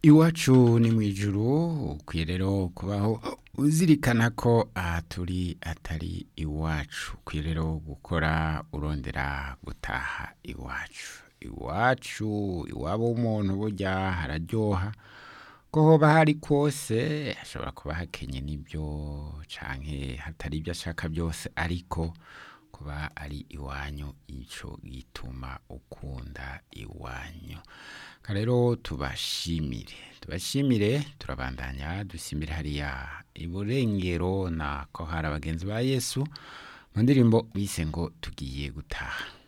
iwacu ni mu ijuru ukwiye rero kubaho uzirikana ko aha turi atari iwacu ukwiye rero gukora urondera gutaha iwacu iwacu iwabo w'umuntu burya hararyoha ko hoba hari kose hashobora kuba hakenye n'ibyo canke hatari ibyo ashaka byose ariko kuba ari iwanyu ico gituma ukunda iwanyu rero tubashimire tubashimire turabandanya dusimire hariya iburengero na ko hari abagenzi ba yesu mu ndirimbo bise ngo tugiye gutaha